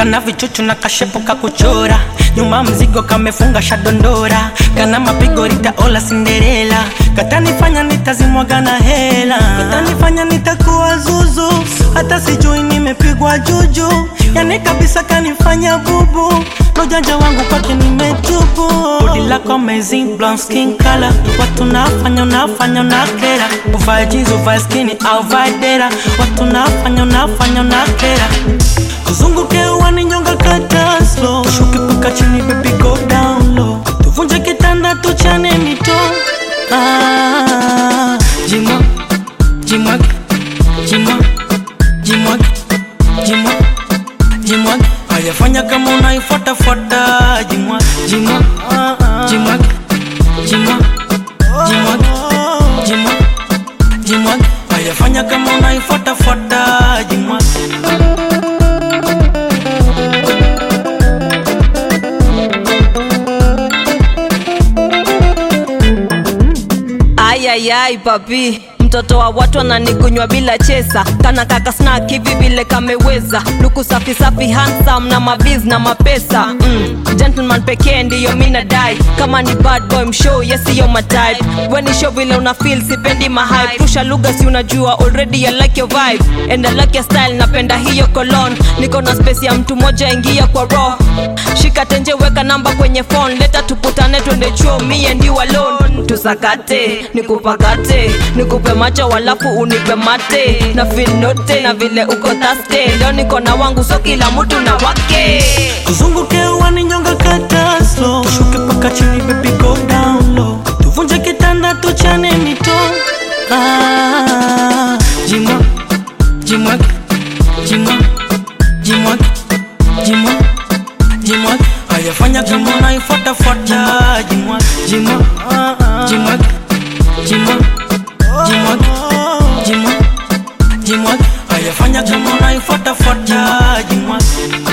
kana vichuchu na kashepo kakuchora nyuma mzigo kamefunga shadondora kana mapigo ritaola sinderela katanifanya nitazimwaga na hela katanifanya nitakuwa zuzu hata sijui nimepigwa juju yani kabisa kanifanya bubu lojanja wangu kwake nimetubu bodi lako amazing blonde skin color watu nafanya unafanya unakera uvae jeans uvae skini au vae dera watu nafanya unafanya unakera kuzunguke uwani nyonga kata slow shuki paka chini baby go down low tuvunje kitanda tuchane mito ah, jimwa jimwag jimwa jimwag jimwa jimwag ayafanya kama unaifuatafuata jimwa jimwa jimwag jimwa jimwag jimwa jimwag ayafanya kama unaifuatafuata jimwa ayayai papi mtoto wa watu ananigunywa bila chesa kana kaka snack hivi vile kameweza luku safi safi handsome na maviz na mapesa mm. gentleman pekee ndiyo mina dai kama ni bad boy mshow yesiyo matype weni show vile una feel sipendi mahype rusha lugha si unajua already I like your vibe and I like your style napenda hiyo cologne niko na space ya mtu moja ingia kwa raw shika tenje weka namba kwenye phone leta tuputane twende chuo me and you alone tusakate nikupakate nikupe macho walafu unipe mate na feel note na vile uko taste leo niko na wangu so kila mtu na wake tuzunguke uwani nyonga kata slow tushuke paka chini baby go down low tuvunje kitanda tuchane mito ah, jimwa jimwag jimwa jimwag jimwa jimwag ayafanya kama unaifuatafuata jimwa jimwa jimwag jimwa jimwag jimwa jimwag ayafanya kama unaifuatafuata jimwa